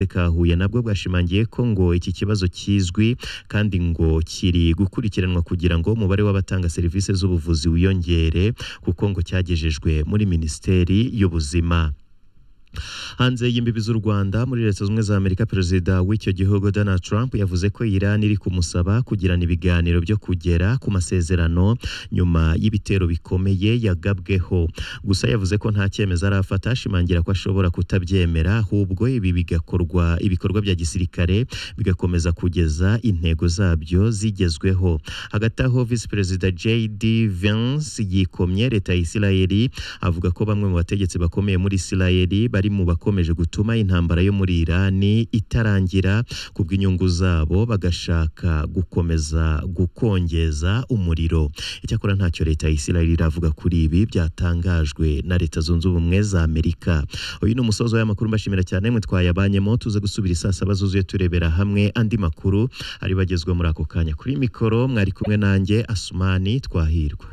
ka Huye nabwo bwashimangiye ko ngo iki kibazo kizwi kandi ngo kiri gukurikiranwa kugira ngo umubare w'abatanga serivisi z'ubuvuzi wiyongere kuko ngo cyagejejwe muri Minisiteri y'Ubuzima hanze y'imbibi z'u Rwanda muri Leta Zunze Ubumwe za Amerika perezida w'icyo gihugu Donald Trump yavuze ko Iran iri kumusaba kugirana ibiganiro byo kugera ku masezerano nyuma y'ibitero bikomeye yagabweho gusa yavuze ko nta cyemezo arafata ashimangira ko ashobora kutabyemera ahubwo ibi bigakorwa ibikorwa bya gisirikare bigakomeza kugeza intego zabyo zigezweho hagati aho Visi Perezida JD Vance yikomye Leta ya Isirayeli avuga ko bamwe mu bategetsi bakomeye muri Isirayeli bari mu bakomeje gutuma intambara yo muri Irani itarangira ku bw'inyungu zabo bagashaka gukomeza gukongeza umuriro icyakora ntacyo leta ya Isirayeli iravuga kuri ibi byatangajwe na leta zunze ubumwe za Amerika uyu ni umusozo w'amakuru mbashimira cyane mwe twayabanyemo tuze gusubira isaa saba zuzuye turebera hamwe andi makuru ari bagezwa muri ako kanya kuri mikoro mwari kumwe nanjye Asumani twahirwa